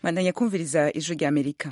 bandanya kumviriza ijwi rya amerika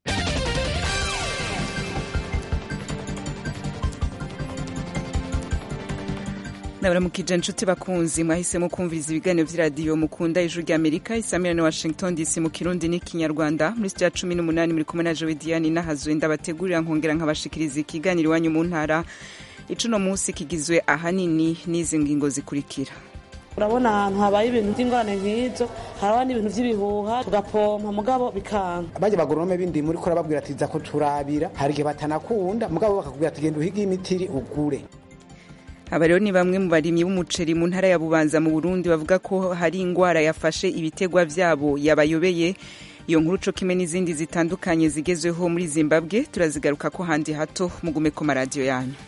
nabaramukije inshuti bakunzi mwahisemo kumviriza ibiganiro vy'iradiyo mukunda ijwi rya amerika isamira na washington dc mu kirundi n'ikinyarwanda muri sitya cumi n'umunani muri kumwe na jowe diane n'ahazwe ndabategurira nkongera nkabashikiriza ikiganiro iwanyu mu ntara icuno munsi kigizwe ahanini n'izi ngingo zikurikira urabona ahantu habaye ibintu by'ingorane nk'izo haraba n'ibintu by'ibihuha tugapompa mugabo bikanga bajya bagoronome bindi muri ko babwira ati za ko turabira hari igihe batanakunda mugabo bakakubwira ati genda uhige imitiri ugure aba rero ni bamwe mu barimyi b'umuceri mu ntara ya bubanza mu burundi bavuga ko hari ingwara yafashe ibitegwa vyabo yabayobeye iyo nkuru co kimwe n'izindi zitandukanye zigezweho muri zimbabwe turazigaruka ko handi hato mugume ku maradiyo yanyu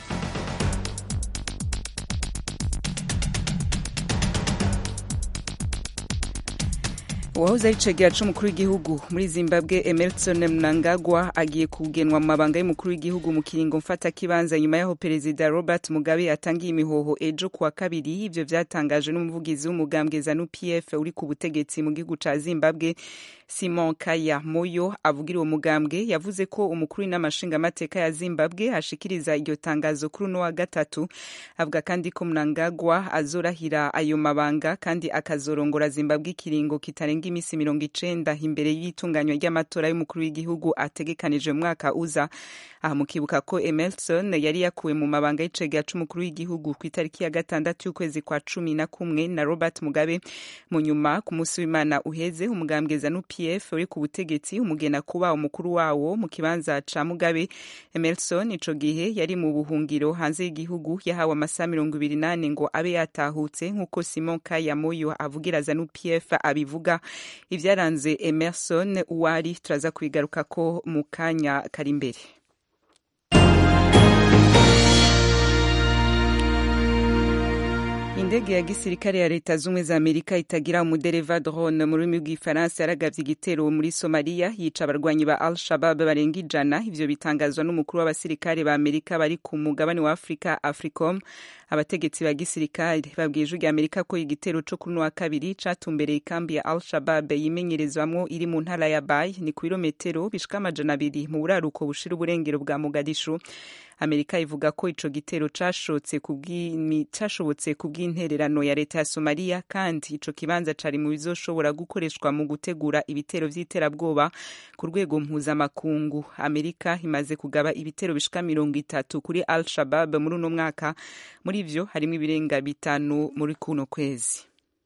uwahoze ari cegera c'umukuru w'igihugu muri zimbabwe emerson mnangagwa agiye kugenwa mu mabanga y'umukuru w'igihugu mu kiringo mfata kibanza nyuma yaho perezida robert mugabe atangiye imihoho ejo kuwa kabiri ivyo vyatangajwe n'umuvugizi w'umugambwe zanu pf uri ku butegetsi mu gihugu ca zimbabwe simon kaya moyo avugira uwo mugambwe yavuze ko umukuru w'inamashingamateka ya zimbabwe ashikiriza iryo tangazo kuri uno wa gatatu avuga kandi ko mnangagwa azorahira ayo mabanga kandi akazorongora zimbabwe ikiringo kitarenga imisi mirongo icenda imbere y'itunganywa ry'amatora y'umukuru w'igihugu ategekanije mu mwaka uza aha mukibuka ko emerson yari yakuwe mu mabanga y'icegera c'umukuru w'igihugu ku itariki ya gatandatu y'ukwezi kwa cumi na kumwe na robert mugabe mu nyuma ku munsi w'imana uheze umugambwe zanu pf uri ku butegetsi umugena kuba umukuru wawo mu kibanza ca mugabe emerson ico gihe yari mu buhungiro hanze y'igihugu yahawe amasaha mirongo ibiri nane ngo abe yatahutse nk'uko simon kayamoyo avugira zanu pf abivuga ivyaranze emerson uwari turaza kubigaruka ko mu kanya kari imbere indege ya gisirikare ya leta zumwe za amerika itagira umudereva drone mu rurimi rw'ifaransa yaragavye igitero muri somaliya yica abarwanyi ba al shabab barenga ijana ivyo bitangazwa n'umukuru w'abasirikare ba amerika bari ku mugabane wa afurika africom abategetsi ba gisirikare babwiye ijwi rya amerika ko igitero co kuri wa kabiri catumbereye ikambi ya al shabab yimenyerezwamwo iri mu ntara ya bay ni ku birometero bishika amajana abiri mu buraruko bushira uburengero bwa mogadishu amerika ivuga ko ico gitero cashobotse kubw'intererano ya leta ya somaliya kandi ico kibanza cari mu bizoshobora gukoreshwa mu gutegura ibitero vy'iterabwoba ku rwego mpuzamakungu amerika imaze kugaba ibitero bishika mirongo itatu kuri al shabab muri uno mwaka muri ivyo harimwo ibirenga bitanu muri kuno kwezi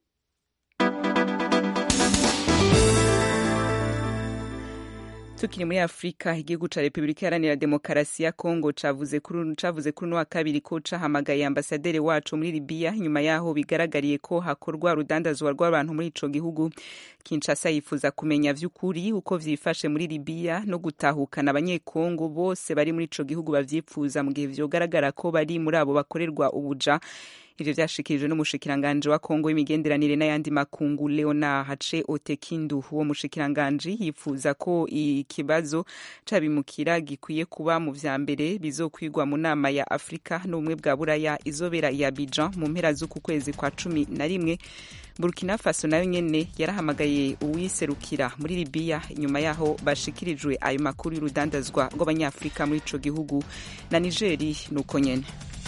tukiri muri afurika igihugu ca repubulika iharanira demokarasi ya kongo cavuze kuri uno wa kabiri ko cahamagaye ambasaderi wacu muri libiya nyuma yaho bigaragariye ko hakorwa urudandazwa rw'abantu muri ico gihugu kinshasa yifuza kumenya vy'ukuri uko vyifashe muri libiya no gutahukana abanyekongo bose bari muri ico gihugu bavyipfuza mu gihe vyogaragara ko bari muri abo bakorerwa ubuja ivyo vyashikirijwe n'umushikiranganje wa kongo w'imigenderanire n'ayandi makungu leonard hace otekindu uwo mushikiranganje yifuza ko ikibazo cabimukira gikwiye kuba mu vya mbere bizokwigwa mu nama ya afurika n'ubumwe bwa buraya izobera ya bijan mu mpera z'uku kwezi kwa cumi na rimwe burkina faso nayo nyene yarahamagaye uwiserukira muri libiya inyuma yaho bashikirijwe ayo makuru y'urudandazwa rw'abanyafurika muri ico gihugu na nigeri nuko nyene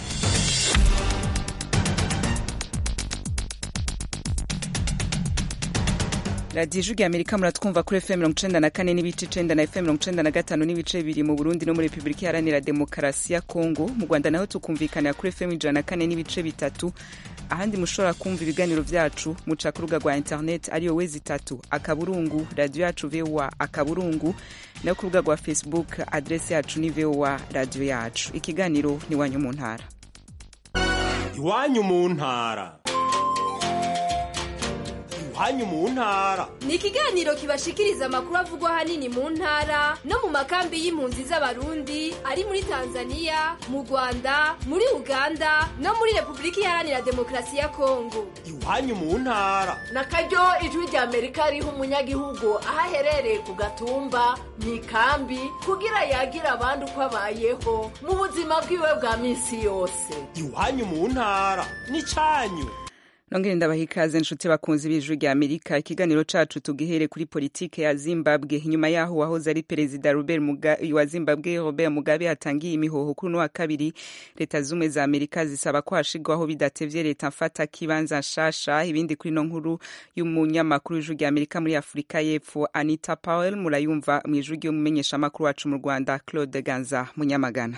radiyo ijwi amerika muratwumva kuri fm mirongo icenda na kane n'ibice icenda na fm mirongo icenda na gatanu n'ibice bibiri mu burundi no muri repubulika iharanira demokarasi ya kongo mu rwanda naho tukumvikanira kuri fm ijana na kane n'ibice bitatu ahandi mushobora kumva ibiganiro vyacu muca ku rubuga rwa internet ariyo wezi itatu akaburungu radiyo yacu voa akaburungu nayo ku rubuga rwa facebook adresi yacu ni voa radiyo yacu ikiganiro ni iwanyu mu ntara iwanyu mu ntara iwanyu mu ntara ni ikiganiro kibashikiriza amakuru avugwa ahanini mu ntara no mu makambi y'impunzi z'abarundi ari muri tanzania mu rwanda muri uganda no muri repubulika iharanira demokarasi ya kongo iwanyu mu ntara na karyo ijwi rya amerika riha umunyagihugu aho aherereye ku gatumba mu ikambi kugira yagira abandi uko abayeho mu buzima bwiwe bwa minsi yose iwanyu mu ntara ni cyanyu nongere ndabaha ikaze nshuti bakunzi b'ijwi rya amerika ikiganiro cacu tugihere kuri politike ya zimbabwe nyuma yaho wahoze ari perezida robert mugabe wa zimbabwe robert mugabe atangiye imihoho kuri uno wa kabiri leta zumwe za amerika zisaba ko hashigwaho bidatevye leta mfata kibanza nshasha ibindi kuri no nkuru y'umunyamakuru w'ijwi rya amerika muri afurika y'epfo anita powell murayumva mu ijwi ry'umumenyeshamakuru wacu mu rwanda claude ganza munyamagana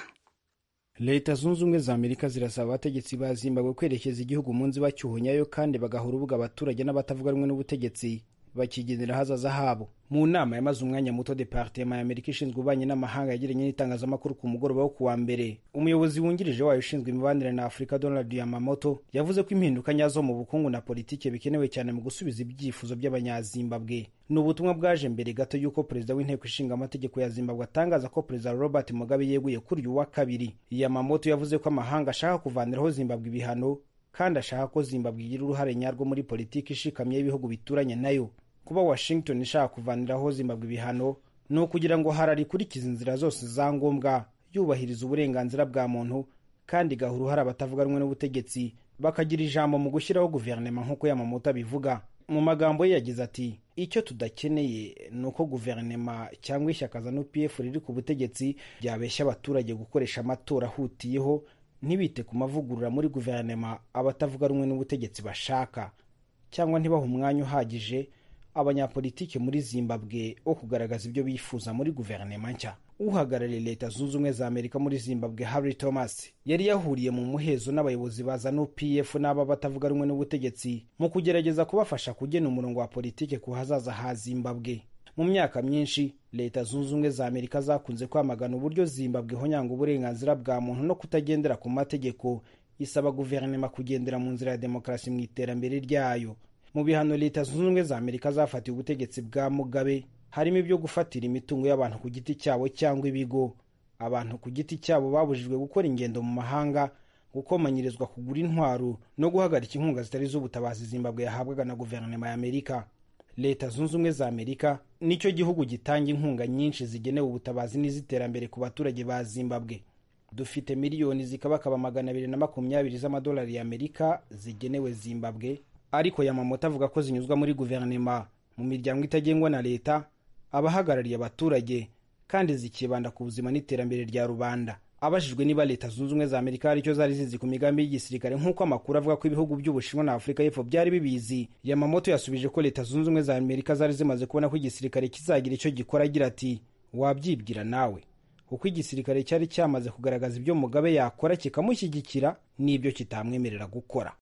leta zunze ubumwe za amerika zirasaba abategetsi ba zimbabwe kwerekeza igihugu mu nzibacyuho nyayo kandi bagaha urubuga abaturage n'abatavuga rumwe n'ubutegetsi bakigenera ahazaza habo mu nama yamaze umwanya muto departema ya amerika ishinzwe ububanyi n'amahanga yagiranye n'itangazamakuru ku mugoroba wo kuwa mbere umuyobozi wungirije wayo ushinzwe imibanire na afurika donald yamamoto yavuze ko impinduka nyazo mu bukungu na politiki bikenewe cyane mu gusubiza ibyifuzo by'abanyazimbabwe ni ubutumwa bwaje mbere gato y'uko perezida w'inteko ishinga amategeko ya zimbabwe atangaza ko perezida robert mugabe yeguye kuri uyu wa kabiri yamamoto yavuze ko amahanga ashaka kuvaniraho zimbabwe ibihano kandi ashaka ko zimbabwe igira uruhare nyarwo muri politiki ishikamye y'ibihugu bituranye nayo kuba washington ishaka kuvaniraho zimbabwe ibihano ni ukugira ngo harari ikurikiza inzira zose za ngombwa yubahiriza uburenganzira bwa muntu kandi igaha uruhare abatavuga rumwe n'ubutegetsi bakagira ijambo mu gushyiraho guverinoma nk'uko yamamoto abivuga mu magambo ye yagize ati icyo tudakeneye ni uko guverinoma cyangwa ishyaka za nupf riri ku butegetsi ryabeshya abaturage gukoresha amatora ahutiyeho ntibite ku mavugurura muri guverinoma abatavuga rumwe n'ubutegetsi bashaka cyangwa ntibahe umwanya uhagije abanyapolitiki muri zimbabwe wo kugaragaza ibyo bifuza muri guverinoma nshya uhagarariye leta zunze ubumwe za amerika muri zimbabwe harry thomas yari yahuriye mu muhezo n'abayobozi ba zanu pf n'aba batavuga rumwe n'ubutegetsi mu kugerageza kubafasha kugena umurongo wa politiki ku hazaza ha zimbabwe mu myaka myinshi leta zunze ubumwe za amerika zakunze kwamagana uburyo zimbabwe ihonyanga uburenganzira bwa muntu no kutagendera ku mategeko isaba guverinoma kugendera mu nzira ya demokarasi mu iterambere ryayo mu bihano leta zunze ubumwe za amerika zafatiye ubutegetsi bwa mugabe harimo ibyo gufatira imitungo y'abantu ku giti cyabo cyangwa ibigo abantu ku giti cyabo babujijwe gukora ingendo mu mahanga gukomanyirizwa kugura intwaro no guhagarika inkunga zitari z'ubutabazi zimbabwe yahabwaga na guverinoma ya amerika leta zunze ubumwe za amerika nicyo gihugu gitanga inkunga nyinshi zigenewe ubutabazi n'iz'iterambere ku baturage ba zimbabwe dufite miliyoni zikabakaba magana abiri na makumyabiri z'amadolari y'amerika zigenewe zimbabwe ariko yamamoto avuga ko zinyuzwa muri guverinoma mu miryango itagengwa na leta abahagarariye abaturage kandi zikibanda ku buzima n'iterambere rya rubanda abajijwe niba leta zunze ubumwe za amerika hari icyo zari zizi ku migambi y'igisirikare nk'uko amakuru avuga ko ibihugu by'ubushinwa na afurika y'epfo byari bibizi yamamoto yasubije ko leta zunze ubumwe za amerika zari zimaze kubona ko igisirikare kizagira icyo gikora agira ati wabyibwira nawe kuko igisirikare cyari cyamaze kugaragaza ibyo mugabe yakora kikamushyigikira n'ibyo kitamwemerera gukora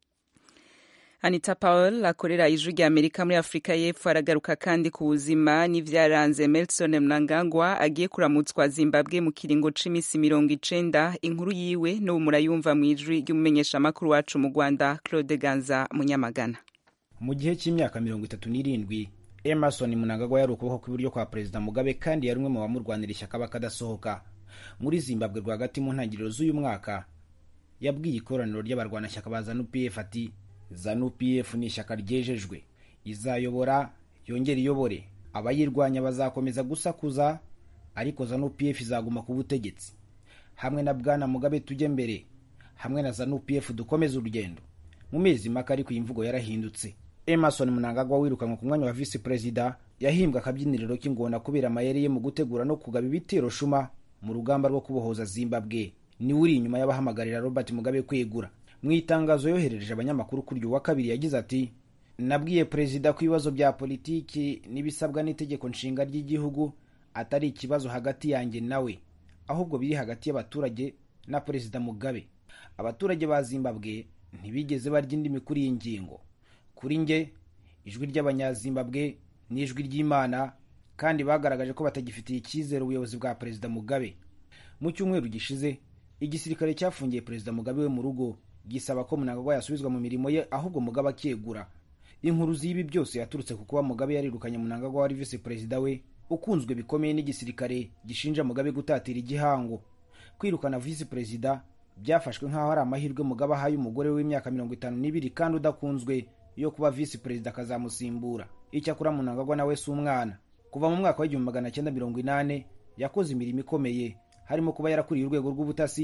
anita powell akorera ijwi rya amerika muri afurika y'epfo aragaruka kandi ku buzima n'ivyaranze melson mnangagwa agiye kuramutswa zimbabwe mu kiringo c'iminsi mirongo icenda inkuru yiwe n'ubu murayumva mu ijwi ry'umumenyeshamakuru wacu mu rwanda claude ganza munyamagana mu gihe cy'imyaka mirongo itatu n'irindwi emerson mnangagwa yari ukuboko kw'iburyo kwa perezida mugabe kandi yari umwe mu bamurwanira ishyaka bakadasohoka muri zimbabwe rwagati mu ntangiriro z'uyu mwaka yabwiye ikoraniro ry'abarwanashyaka ba zanu pf ati zanu pf ni ishyaka ryejejwe izayobora yongera iyobore abayirwanya bazakomeza gusakuza ariko zanu pf izaguma ku butegetsi hamwe na bwana mugabe tujye mbere hamwe na zanu pf dukomeze urugendo mu mezi make ariko iyi mvugo yarahindutse emerson mnangagwa wirukanwe ku mwanya wa visi perezida yahimbwe akabyiniriro k'ingona kubera amayeri ye mu gutegura no kugaba ibitero shuma mu rugamba rwo kubohoza zimbabwe niwe uri inyuma y'abahamagarira robert mugabe kwegura mu itangazo yoherereje abanyamakuru kuri uyu wa kabiri yagize ati nabwiye perezida ko ibibazo bya politiki n'ibisabwa n'itegeko nshinga ry'igihugu atari ikibazo hagati yanjye nawe ahubwo biri hagati y'abaturage na perezida mugabe abaturage ba zimbabwe ntibigeze barya indimi kuri iyi ngingo kuri nge ijwi ry'abanyazimbabwe ni ijwi ry'imana kandi bagaragaje ko batagifitiye icyizere ubuyobozi bwa perezida mugabe mu cyumweru gishize igisirikare cyafungiye perezida mugabe we mu rugo gisaba ko mnangagwa yasubizwa mu mirimo ye ahubwo mugabe akegura inkuru z'ibi byose yaturutse ku kuba mugabe yarirukanye mnangagwa wari visi perezida we ukunzwe bikomeye n'igisirikare gishinja mugabe gutatira igihango kwirukana visi perezida byafashwe nk'aho ari amahirwe mugabe ahaye umugore w'imyaka mirongo itanu n'ibiri kandi udakunzwe yo kuba visi perezida akazamusimbura icyakora mnangagwa nawe si umwana kuva mu mwaka w'igihumbi magana cyenda mirongo inane yakoze imirimo ikomeye harimo kuba yarakuriye urwego rw'ubutasi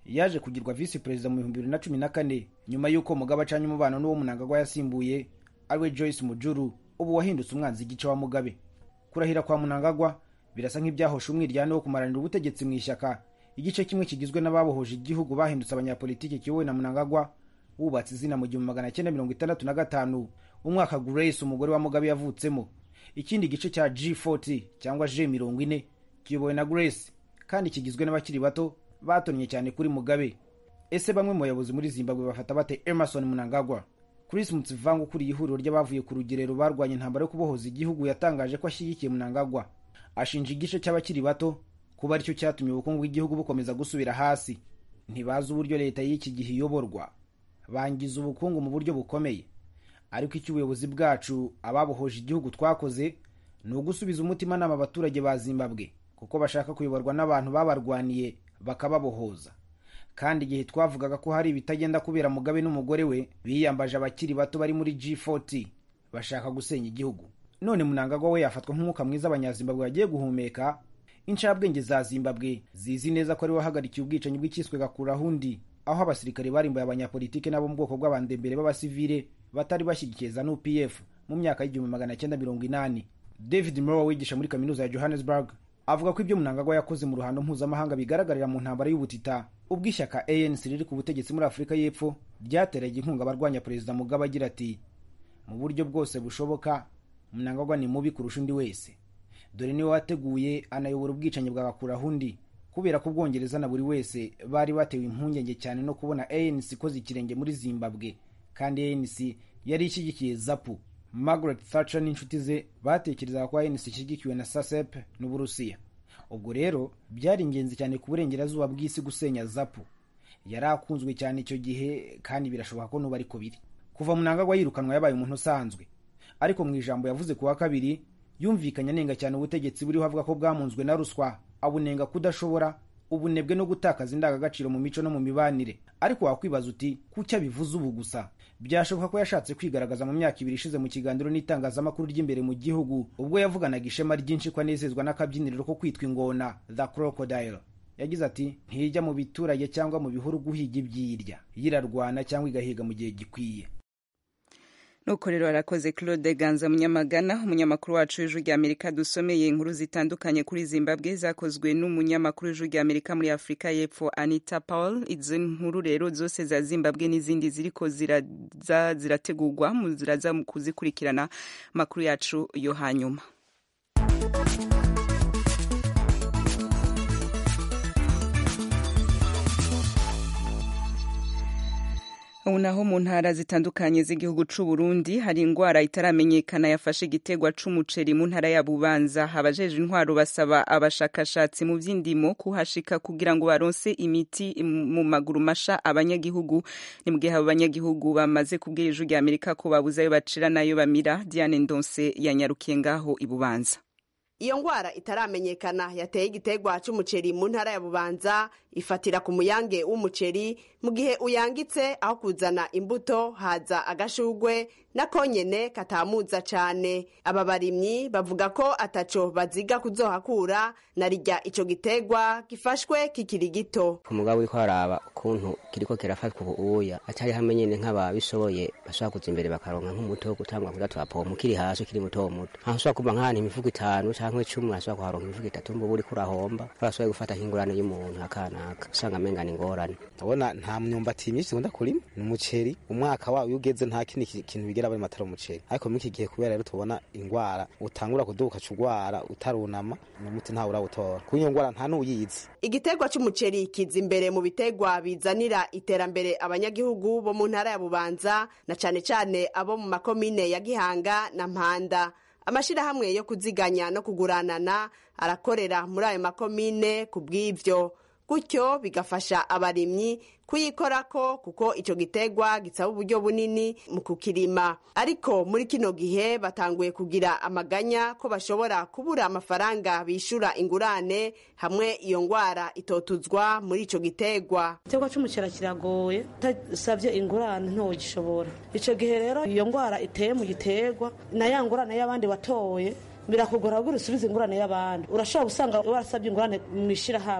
yaje kugirwa visi perezida mu bihumbi bibiri na cumi na kane nyuma y'uko mugabe acanye umubano n'uwo munangagwa yasimbuye ariwe joyce mujuru ubu wahindutse umwanzi igice wa mugabe kurahira kwa munangagwa birasa nk'ibyahosha umwiryane wo kumaranira ubutegetsi mu ishyaka igice kimwe kigizwe n'ababohoje igihugu bahindutse abanyapolitiki kiyobowe na munangagwa wubatse izina mu gihumbi magana cyenda mirongo itandatu na gatanu umwaka grace umugore wa mugabe yavutsemo ikindi gice cya g40 cyangwa g mirongo ine kiyobowe na grace kandi kigizwe n'abakiri bato batonnye cyane kuri mugabe ese bamwe mu bayobozi muri zimbabwe bafata bate emerson munangagwa chris mutsivanga ukuriye ihuriro ry'abavuye ku rugerero barwanya intambara yo kubohoza igihugu yatangaje ko ashyigikiye munangagwa ashinja igice cy'abakiri bato kuba aricyo cyatumye ubukungu bw'igihugu bukomeza gusubira hasi ntibazi uburyo leta y'iki gihe iyoborwa bangiza ubukungu mu buryo bukomeye ariko icyo ubuyobozi bwacu ababohoje igihugu twakoze ni ugusubiza umutimanama abaturage ba zimbabwe kuko bashaka kuyoborwa n'abantu babarwaniye bakababohoza kandi igihe twavugaga ko hari ibitagenda kubera mugabe n'umugore we biyambaje abakiri bato bari muri g40 bashaka gusenya igihugu none munangagwa we yafatwa nk'umwuka mwiza abanyazimbabwe bagiye guhumeka incabwenge za zimbabwe zizi neza ko ari we wahagarikiye ubwicanyi bw'icyiswe gakurahundi aho abasirikare barimbuye abanyapolitike n'abo mu bwoko bw'abandembere b'abasivile batari bashyigikiye za nupf mu myaka y'igihumbi magana cyenda mirongo inani david mrowe wigisha muri kaminuza ya johannesburg avuga ko ibyo munangagwa yakoze mu ruhando mpuzamahanga bigaragarira mu ntambara y'ubutita ubwo ishyaka anc riri ku butegetsi muri afurika y'epfo ryateraga inkunga abarwanya perezida mugabe agira ati mu buryo bwose bushoboka munangagwa ni mubi kurusha undi wese dore niwe wateguye anayobora ubwicanyi bwa gakurahundi kubera ko ubwongereza na buri wese bari batewe impungenge cyane no kubona anc ikoze ikirenge muri zimbabwe kandi anc yari ishyigikiye zapu margaret thatcher n'inshuti ze batekerezaga ko anc ishyigikiwe na sasep n'uburusiya ubwo rero byari ingenzi cyane ku burengerazuba bw'isi gusenya zapu yari akunzwe cyane icyo gihe kandi birashoboka ko n'ubu ariko biri kuva munangagwa yirukanwa yabaye umuntu usanzwe ariko mu ijambo yavuze ku wa kabiri yumvikanye anenga cyane ubutegetsi buriho avuga ko bwamunzwe na ruswa abunenga kudashobora ubunebwe no gutakaza indangagaciro mu mico no mu mibanire ariko wakwibaza uti kuki abivuze ubu gusa byashoboka ko yashatse kwigaragaza mu myaka ibiri ishize mu kiganiro n'itangazamakuru ry'imbere mu gihugu ubwo yavuganaga ishema ryinshi ko anezezwa n'akabyiniriro ko kwitwa ingona the crocodile yagize ati ntijya mu biturage cyangwa mu bihuru guhiga ibyirya yirarwana cyangwa igahiga mu gihe gikwiye nuko rero arakoze claude ganza munyamagana umunyamakuru wacu w'ijwi rya amerika dusomeye inkuru zitandukanye kuri zimbabwe zakozwe n'umunyamakuru w'ijwi rya amerika muri afurika y'epfo anita paul izo nkuru rero zose za zimbabwe n'izindi ziriko ziraza zirategurwa ziraza kuzikurikirana amakuru yacu yo hanyuma ubu naho mu ntara zitandukanye z'igihugu c'u Burundi hari ingwara itaramenyekana yafashe igitegwa c'umuceri mu ntara ya Bubanza abajeje intwaro basaba abashakashatsi mu vy'indimo kuhashika kugira ngo baronse imiti mu maguru masha abanyagihugu ni mu gihe abo banyagihugu bamaze kubwira ijwi rya Amerika ko babuze ayo bacira nayo bamira Diane Ndonse yanyarukiye ngaho i Bubanza iyo ngwara itaramenyekana yateye igitegwa c'umuceri mu ntara ya bubanza ifatira ku muyange w'umuceri mu gihe uyangitse aho kuzana imbuto haza agashugwe nakonyene katamuza cane aba barimyi bavuga ko ataco baziga kuzohakura na rirya ico gitegwa gifashwe kikiri gito umugabo uriko araba ukuntu kiriko kirafatwa ubuya atari hamwe nyene nk'ababishoboye bashobora kuza imbere bakaronka nk'umuti wo gutangwa kuza turapompa ukiri hasi ukiri muto muto aho ushobora kuba nk'ahantu imifuko itanu canke icumi urashobora kuharonka imifuko itatu mbuba uriko urahomba urashoboye gufata nk'ingurane y'umuntu akanaka usanga amengana ingorane ndabona nta myumbati myinshi ikunda kurima ni umuceri umwaka wawe iyo ugeze nta kindi kintu bigera bari matara umuceri ariko muri iki gihe kubera rero tubona ingwara utangura kuduka cugwara utarunama umuti ntawe urawutora kuko iyo ngwara nta n'uyizi igitegwa c'umuceri kiza imbere mu bitegwa bizanira iterambere abanyagihugu bo mu ntara ya bubanza na cane cane abo mu makomine ya gihanga na mpanda amashirahamwe yo kuziganya no kuguranana arakorera muri ayo makomine ku bw'ivyo gutyo bigafasha abarimyi kuyikorako kuko ico gitegwa gisaba uburyo bunini mu kukirima ariko muri kino gihe batanguye kugira amaganya ko bashobora kubura amafaranga bishura ingurane hamwe iyo ngwara itotuzwa muri ico gitegwa igitegwa c'umucera kiragoye utasavye ingurane ntogishobora ico gihe rero iyo ngwara iteye mu gitegwa na ya ngurane y'abandi watoye birakugora kugira usubize ingurane y'abandi urashobora gusanga warasabye ingurane mu ishirahamwe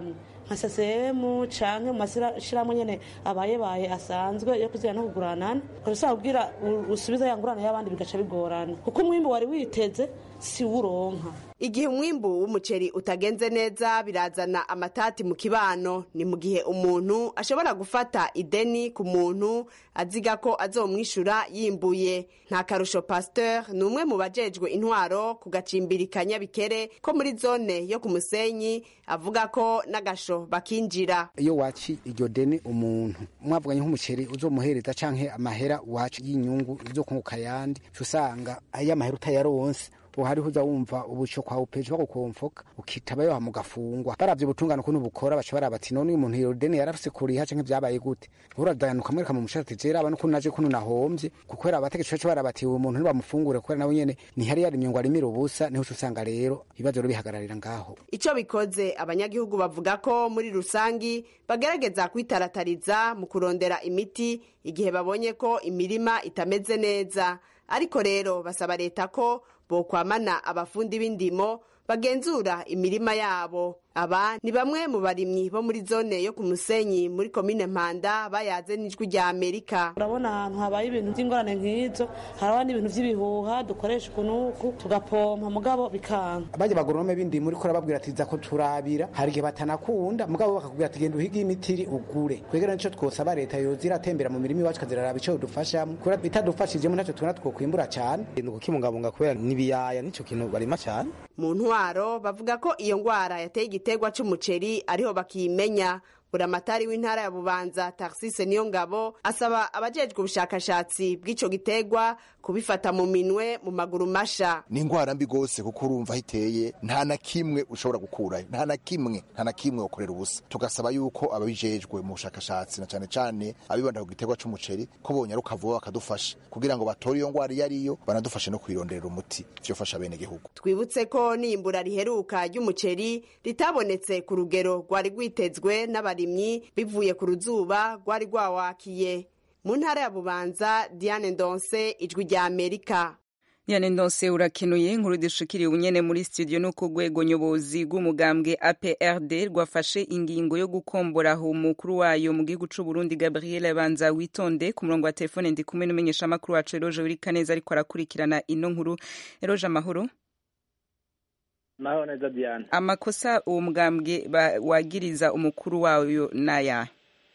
nka sesemu canke mu mashyirahamwe nyene abayebaye asanzwe yo kuzira no kuguranana ukaba usanga kugira usubiza ya ngurane y'abandi bigaca bigorana kuko umwimbu wari witeze si wuronka igihe umwimbu w'umuceri utagenze neza birazana amatati mu kibano ni mu gihe umuntu ashobora gufata ideni ku muntu aziga ko azomwishyura yimbuye nta karusho pasteur ni umwe mu bajejwe intwaro ku gacimbiri ka nyabikere ko muri zone yo ku musenyi avuga ko n'agasho bakinjira iyo waci iryo deni umuntu mwavuganye nk'umuceri uzomuhereza canke amahera wacu y'inyungu uzokunguka yandi usanga ayo amahera utayaronse hariho uza wumva ubuco kwa upeje bagukomfoka ukitaba yo mugafungwa baravye ubutungane ukuntu bukora baca barabati none uyu muntu iyo deni yarafise kuriha canke vyabaye gute uradanuka mwereka mu mushati jera abana ukuntu naje kuno nahomvye kuko era abategetsi baca barabati uyu muntu ntibamufungure kubera nawe nyene ntihari yarimye ngo arimire ubusa niho usanga rero ibibazo rero bihagararira ngaho ico bikoze abanyagihugu bavuga ko muri rusangi bagerageza kwitaratariza mu kurondera imiti igihe babonye ko imirima itameze neza ariko rero basaba leta ko bokwamana abafundi b'indimo bagenzura imirima yabo aba ni bamwe mu barimyi bo muri zone yo ku musenyi muri komine mpanda bayaze n'ijwi rya amerika urabona ahantu habaye ibintu by'ingorane nk'izo haraba n'ibintu by'ibihuha dukoresha ukunuku tugapompa mugabo bikanka bajya bagoronome b'indimo uriko urababwira ati ko turabira hari igihe batanakunda mugabo bakakubwira ati genda uhige imitiri ugure kwegera nico twosaba leta yoza iratembera mu mirima iwacu ikaziraraba ico dufashamo kubera bitadufashijemo ntacyo tubona twokwimbura cane ni ukukibungabunga kubera n'ibiyaya nico kintu barima cane mu ntwaro bavuga ko iyo ngwara yateye igiterwa c'umuceri ariho bakiyimenya buramatari w'intara ya bubanza taxise niyo ngabo asaba abajejwe ubushakashatsi bw'ico giterwa kubifata mu minwe mu maguru masha ni ingwara mbi gose kuko urumva aho iteye nta na kimwe ushobora gukurayo nta na kimwe nta na kimwe ukorera ubusa tugasaba yuko ababijejwe mu bushakashatsi na cane cane abibanda ku giterwa c'umuceri ko bonyaruka vuba bakadufasha kugira ngo batore iyo ngwara iyo ariyo banadufashe no kuyironderera umuti vyofasha bene gihugu twibutse ko n'iyimbura riheruka ry'umuceri ritabonetse ku rugero rwari rwitezwe n'abarimyi bivuye ku ruzuba rwari rwawakiye mu ntara ya bubanza diane ndonse ijwi rya amerika Diane Ndonse urakenuye inkuru dushikiriye ubunyene muri studio no ku rwego nyobozi rw'umugambwe APRD rwafashe ingingo yo gukombora umukuru wayo mu gihugu c'u Burundi Gabriel Banza witonde ku murongo wa telefone ndi kumwe n'umenyesha amakuru wacu Eroje Urikaneza ariko arakurikirana ino nkuru Eroje amahoro Mahoro neza Diane amakosa uwo mugambwe wagiriza umukuru wayo naya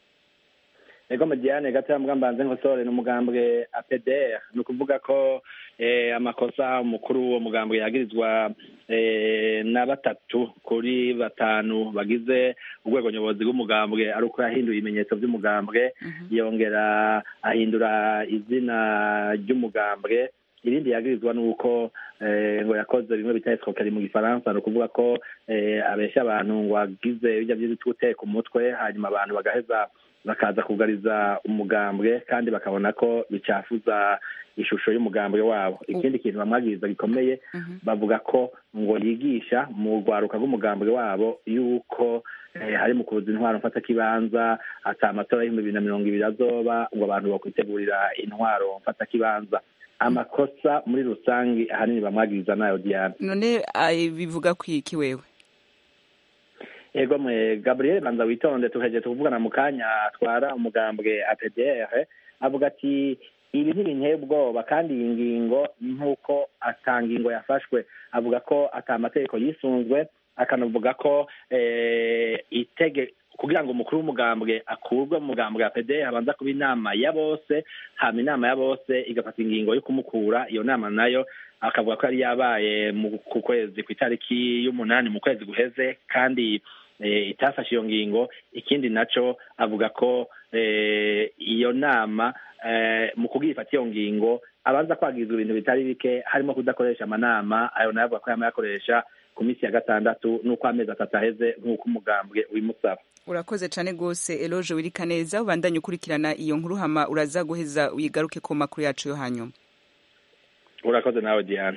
ego Diane gato yambwa mbanze nkosore n'umugambwe APDR ni ukuvuga ko eh, amakosa umukuru w'uwo mugambwe yagirizwa eh, na batatu kuri batanu bagize urwego nyobozi rw'umugambwe ari uko yahinduye ibimenyetso by'umugambwe yongera ahindura izina ry'umugambwe irindi yagirizwa nuko ngo yakoze bimwe bita escroquerie mu gifaransa ni ukuvuga ko abeshya abantu ngo agize bijya by'ibiti guteka umutwe hanyuma abantu bagaheza bakaza kugariza umugambwe kandi bakabona ko bicafuza ishusho y'umugambwe wabo ikindi kintu bamwagiriza gikomeye bavuga ko ngo yigisha mu rwaruka rw'umugambwe wabo yuko hari mu kuza intwaro mfata kibanza ata amatora y'ibihumbi bibiri na mirongo ibiri azoba ngo abantu bakwitegurira intwaro mfata kibanza amakosa muri rusange ahanini bamwagiriza nayo diane none bivuga kwiki wewe ego mwe gabriel banza witonde tuheje tuvugana mu kanya atwara umugambwe apdr avuga ati ibi ntibinteye ubwoba kandi iyi ngingo nk'uko ata ngingo yafashwe avuga ko ata amategeko yisunzwe akanavuga ko itege kugira ngo umukuru w'umugambwe akurwe mu mugambwe wa pd habanza kuba inama ya bose hama inama ya bose igafata ingingo yo kumukura iyo nama nayo akavuga ko yari yabaye ku kwezi ku itariki y'umunani mu kwezi guheze kandi itafashe iyo ngingo ikindi naco avuga ko iyo nama mu kubwifata iyo ngingo abanza kwagizwa ibintu bitari bike harimo kudakoresha amanama ayo nayo avuga ko yama yakoresha ku minsi ya gatandatu n'uko amezi atatu aheze nk'uko umugambwe ubimusaba urakoze cyane rwose eloge wirika neza ubandanye ukurikirana iyo nkuru hama uraza guheza uyigaruke ku makuru yacu yo hanyuma urakoze nawe diana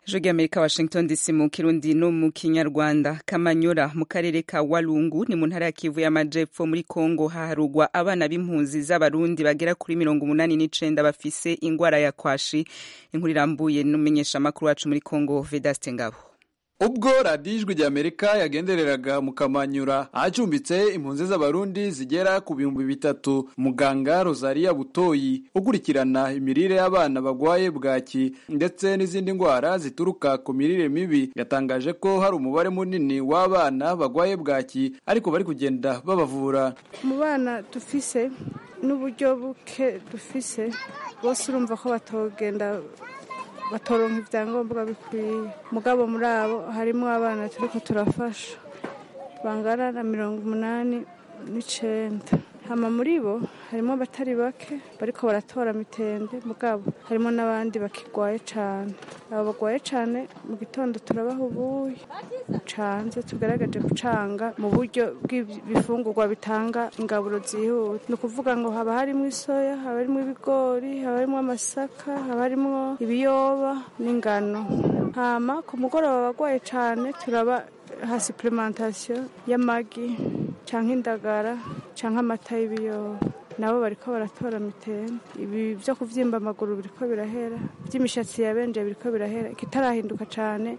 ijwi ry'amerika washington dc mu kirundi no mu kinyarwanda kamanyura mu karere ka walungu ni mu ntara ya kivu y'amajepfo muri kongo haharugwa abana b'impunzi z'abarundi bagera kuri mirongo umunani n'icenda bafise ingwara ya kwashi inkuru irambuye n'umumenyeshamakuru wacu muri kongo vedaste ngabo ubwo radiyo ijwi ry'amerika yagendereraga mu kamanyura ahacumbitse impunzi z'abarundi zigera ku bihumbi bitatu muganga rosaria butoyi ukurikirana imirire y'abana bagwaye bwaki ndetse n'izindi ndwara zituruka ku mirire mibi yatangaje ko hari umubare munini w'abana bagwaye bwaki ariko bari kugenda babavura mu bana dufise n'uburyo buke dufise bose urumva ko batogenda batoronka ibyangombwa bikwiye mugabo muri abo harimo abana turiko turafasha bangana na mirongo umunani n'icenda hama muri bo harimo abatari bake bariko baratora mitende mugabo harimo n'abandi bakigwaye cane abo bagwaye cane mu gitondo turabaha ubuyi canze tugaragaje gucanga mu buryo bw'ibifungurwa bitanga ingaburo zihuta ni ukuvuga ngo haba harimo isoya haba harimo ibigori haba harimo amasaka haba harimo ibiyoba n'ingano hama ku mugoroba abagwaye cane turaba ha supplementation y'amagi canke indagara canke amata y'ibiyoba nabo bariko baratora mitende ibi vyo kuvyimba amaguru biriko birahera vy'imishatsi yabenje biriko birahera ikitarahinduka cane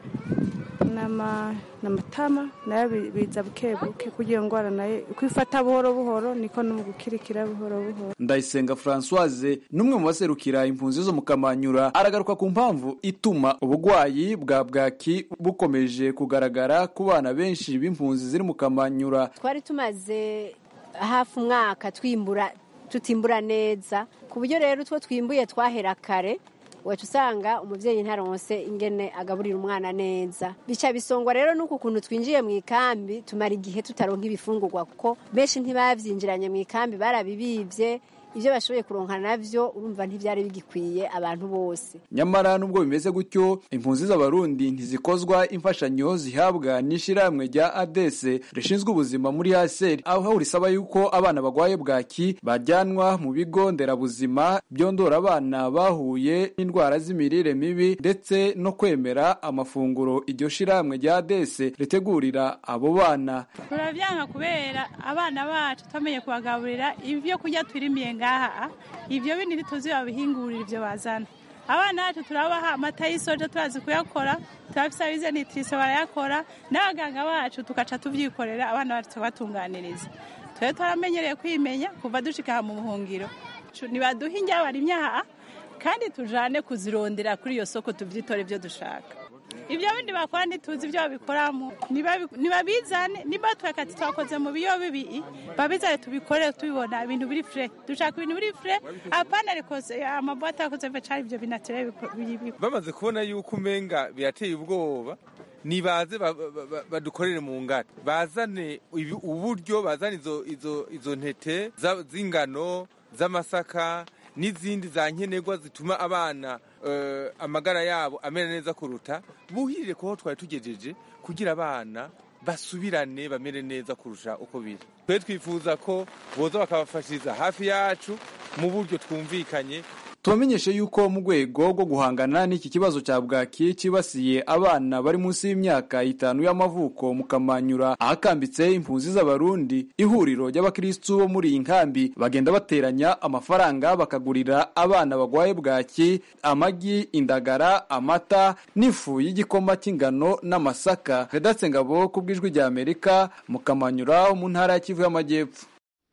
n'amatama nayo biza buke buke kugira ngwara nayo uko ifata buhoro buhoro niko no mu gukirikira buhoro buhoro ndayisenga francoise n'umwe mu baserukira impunzi zo mu kamanyura aragaruka ku mpamvu ituma ubugwayi bwa bwaki bukomeje kugaragara ku bana benshi b'impunzi ziri mu kamanyura twari tumaze hafi umwaka twimbura tutimbura neza ku buryo rero utwo twimbuye twahera kare wacu usanga umubyeyi ntaronse ingene agaburira umwana neza bica bisongwa rero n'uku kuntu twinjiye mu ikambi tumara igihe tutaronka ibifungurwa kuko benshi ntibavyinjiranye mu ikambi barabibivye ibyo bashoboye kuronka navyo urumva ntivyari bigikwiye abantu bose nyamara nubwo bimeze gutyo impunzi z'abarundi ntizikozwa imfashanyo zihabwa n'ishirahamwe rya adese rishinzwe ubuzima muri haseri aho risaba yuko abana bagwaye bwaki bajyanwa mu bigo nderabuzima byondora abana bahuye n'indwara z'imirire mibi ndetse no kwemera amafunguro iryo shirahamwe rya adese ritegurira abo bana turavyanga kubera abana bacu twamenye kubagaburira ivyo kurya twirimiye ngaha ivyo bindi ntituzi babihingurira ivyo bazana abana bacu turabaha amata y'isoja turazi kuyakora turafise abize nitrise barayakora n'abaganga bacu tugaca tuvyikorera abana bacu tukabatunganiriza twebwe twaramenyereye kwimenya kuva dushika aha mu buhungiro nibaduha indya barimye aha kandi tujane kuzirondera kuri iyo soko tuvyitore ivyo dushaka ibyo bindi bakora ntituzi ibyo babikoramo ntibabizane niba twakati twakoze mu biyo bibi babizane tubikore tubibona ibintu biri fure dushaka ibintu biri fure apana rikoze amabwate yakoze cyari ibyo binatere bamaze kubona yuko umenga birateye ubwoba nibaze badukorere mu ngata bazane uburyo bazane izo ntete z'ingano z'amasaka n'izindi za nkenerwa zituma abana amagara yabo amera neza kuruta buhirire kuho twari tugejeje kugira abana basubirane bamere neza kurusha uko biri twe twifuza ko boza bakabafashiriza hafi yacu mu buryo twumvikanye tubamenyeshe yuko mu rwego rwo guhangana n'iki kibazo cya bwaki cyibasiye abana bari munsi y'imyaka itanu y'amavuko mu kamanyura ahakambitse impunzi z'abarundi ihuriro ry'abakirisitu bo muri iyi nkambi bagenda bateranya amafaranga bakagurira abana bagwaye bwaki amagi indagara amata n'ifu y'igikoma cy'ingano n'amasaka redatse ngabo ku bw'ijwi rya amerika mu kamanyura mu ntara ya kivu y'amajyepfo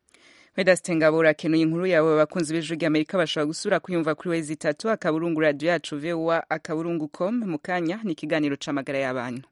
Vedaste Ngabo urakenuye inkuru yawe abakunzi b'ijwi ry'Amerika bashobora gusura kuyumva kuri wezi itatu akaburungu radio yacu VOA akaburungu com mu kanya ni ikiganiro c'amagara y'abantu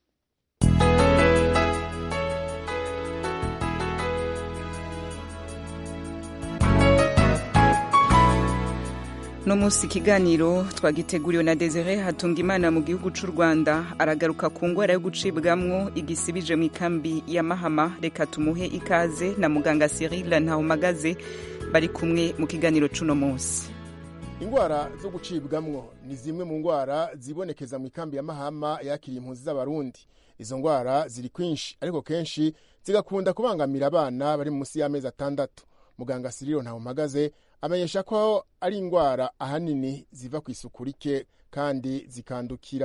no munsi ikiganiro twagiteguriwe na Desire Hatungimana mu gihugu c'u Rwanda aragaruka ku ngwara yo gucibwamwo igisibije mu ikambi ya Mahama reka tumuhe ikaze na muganga Cyril Ntahumagaze bari kumwe mu kiganiro c'uno munsi ingwara zo gucibwamwo ni zimwe mu ngwara zibonekeza mu ikambi ya Mahama yakiriye impunzi z'abarundi izo ngwara ziri kwinshi ariko kenshi zigakunda kubangamira abana bari munsi y'amezi atandatu muganga Cyril Ntahumagaze amenyesha ko ari indwara ahanini ziva ku isuku rike kandi zikandukira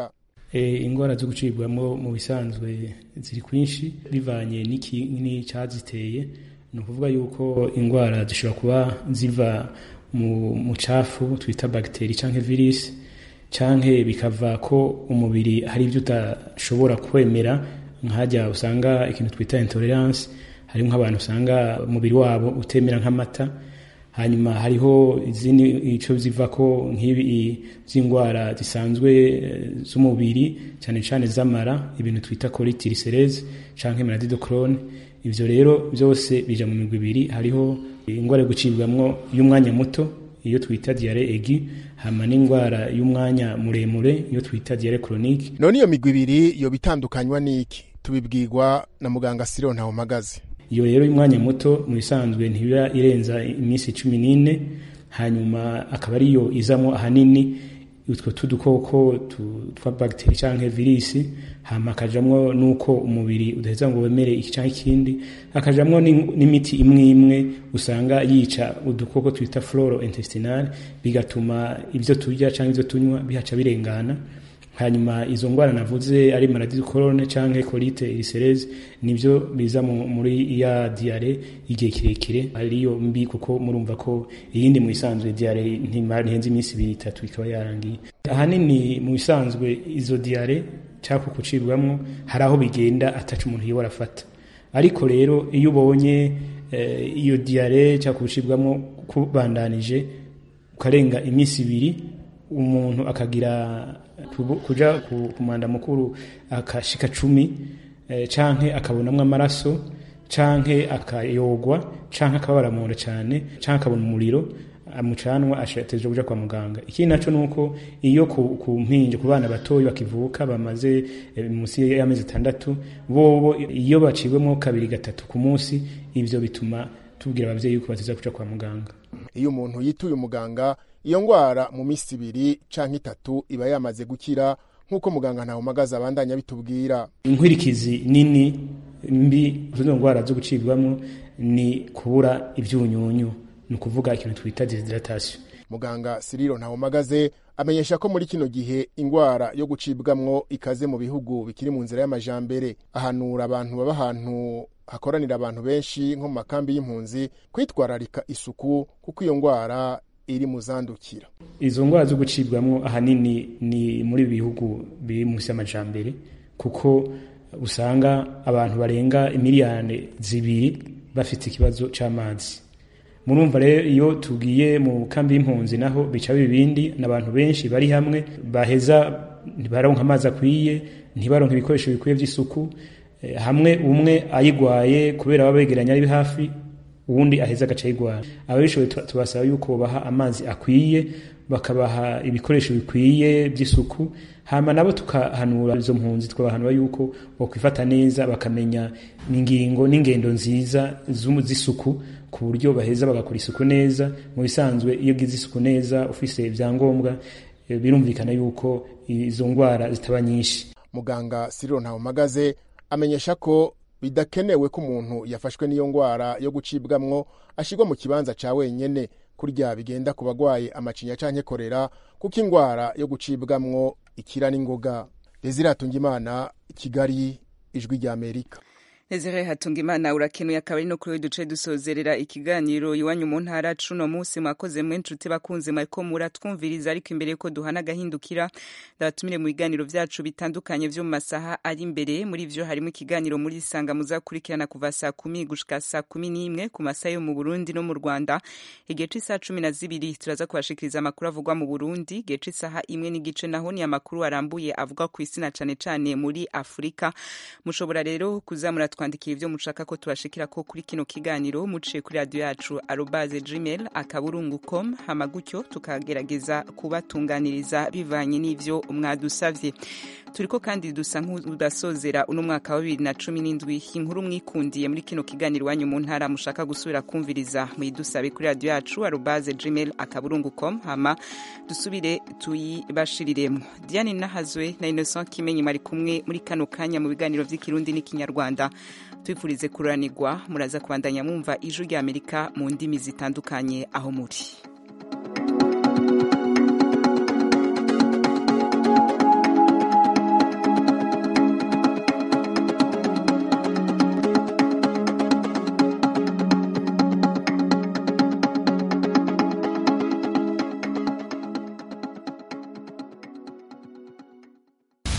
indwara zo gucibwamo mu bisanzwe ziri kwinshi bivanye n'icyaziteye ni ukuvuga yuko indwara zishobora kuba ziva mu mucafu twita bagiteri cyangwa virisi cyangwa bikava ko umubiri hari ibyo udashobora kwemera nk'ahajya usanga ikintu twita intolerance harimo nk'abantu usanga umubiri wabo utemera nk'amata hanyuma hariho izindi icyo ziva ko nk'ibi z'indwara zisanzwe z'umubiri cyane cyane z'amara ibintu twita colite cyangwa maladie de Crohn ivyo rero byose bija mu migwi ibiri hariho indwara yo gucibwamwo y'umwanya muto iyo twita diare egi hama n'indwara y'umwanya muremure iyo twita diare chronique none iyo migwi ibiri yo bitandukanywa n'iki tubibwirwa na muganga Cyril Ntawumagaze iyo rero y'umwanya muto mu bisanzwe ntibiba irenza iminsi cumi n'ine hanyuma akaba ariyo izamo ahanini utwo tudukoko twa bagiteri cyangwa virisi hama akajamwo nuko umubiri udaheza ngo wemere iki cyangwa ikindi akajamwo n'imiti imwe imwe usanga yica udukoko twita floro intestinal bigatuma ibyo turya cyangwa ibyo tunywa bihaca birengana hanyuma izo ndwara navuze ari maladie de Crohn canke colite ulcereuse nivyo biza muri ya diare igihe kirekire ariyo mbi kuko murumva ko iyindi mu isanzwe diare ntihenze iminsi ibiri itatu ikaba yarangiye ahanini mu isanzwe izo diare cyangwa kucibwamwo hari aho bigenda ataca umuntu yiwe arafata ariko rero iyo ubonye iyo diare cyangwa kucibwamwo kubandanije ukarenga iminsi ibiri umuntu akagira kuja ku mwanda mukuru akashika cumi canke akabonamwo amaraso canke akayogwa canke akababara munda cane canke akabona umuriro amucanwa ashateje kuja kwa muganga ikindi naco nuko iyo ku mpinja ku bana batoyi bakivuka bamaze munsi y'amezi atandatu bobo iyo baciwemo kabiri gatatu ku munsi ivyo bituma tubwira abavyeyi yuko bateza kuja kwa muganga iyo umuntu yituye umuganga iyo ngwara mu minsi ibiri canke itatu iba yamaze gukira nk'uko muganga ntawumagaza abandanya bitubwira inkwirikizi nini mbi z'izo ndwara zo gucibwamo ni kubura ibyunyunyu ni ukuvuga ikintu twita desidratation muganga Cyril ntawumagaze amenyesha ko muri kino gihe ingwara yo gucibwamwo ikaze mu bihugu bikiri mu nzira y'amajambere ahanura abantu baba ahantu hakoranira abantu benshi nko mu makambi y'impunzi kwitwararika isuku kuko iyo ngwara iri mu zandukira izo ndwara zo gucibwamo ahanini ni muri bihugu biri munsi y'amajambere kuko usanga abantu barenga imiliyoni zibiri bafite ikibazo cy'amazi murumva rero iyo tugiye mu kambi y'impunzi naho bica bibindi n'abantu benshi bari hamwe baheza ntibaronka amazi akwiye ntibaronka ibikoresho bikwiye by'isuku hamwe umwe ayigwaye kubera baba begeranye ari hafi uwundi aheza agaca ayigwara ababishoboye tubasaba yuko baha amazi akwiye bakabaha ibikoresho bikwiye by'isuku hama nabo tukahanura izo mpunzi tukabahanura yuko bokwifata neza bakamenya ingingo n'ingendo nziza z'isuku ku buryo baheza bagakora isuku neza mu bisanzwe iyo ugize isuku neza ufise ibyangombwa birumvikana yuko izo ndwara zitaba nyinshi muganga Cyril Ntawumagaze amenyesha ko bidakenewe ko umuntu yafashwe n'iyo ngwara yo gucibwamwo ashirwa mu kibanza ca wenyene kurya bigenda ku bagwaye amacinya canke korera kuko ingwara yo gucibwamwo ikira n'ingoga Desire Hatungimana Kigali ijwi rya Amerika Ezere Hatungimana urakenuye akaba ari no kuri duce dusozerera ikiganiro iwanyu mu ntara cuno munsi mwakoze mwe nshuti bakunze mwariko muratwumviriza ariko imbere ko duhana agahindukira ndabatumire mu biganiro vyacu bitandukanye vyo mu masaha ari imbere muri vyo harimo ikiganiro muri isanga muzakurikirana kuva saa kumi gushika saa kumi n'imwe ku masaha yo mu Burundi no mu Rwanda igihe c'isaha cumi na zibiri turaza kubashikiriza amakuru avugwa mu Burundi igihe c'isaha imwe n'igice naho ni amakuru arambuye avugwa ku isi na cane cane muri Afurika mushobora rero kuzamura twandikira ibyo mushaka ko tubashikira ko kuri kino kiganiro muciye kuri radio yacu arobaze gmail akaburungu com hama gutyo tukagerageza kubatunganiriza bivanye n'ivyo mwadusavye turiko kandi dusa nk'udasozera uno mwaka wa bibiri na cumi n'indwi inkuru mwikundiye muri kino kiganiro wanyu mu ntara mushaka gusubira kumviriza muyidusabe kuri radio yacu arobaze gmail akaburungu com hama dusubire tuyibashiriremo diane nahazwe na innocent kimenyi mari kumwe muri kano kanya mu biganiro vy'ikirundi n'ikinyarwanda twifurize kuranirwa muraza kubandanya mwumva ijwi rya amerika mu ndimi zitandukanye aho muri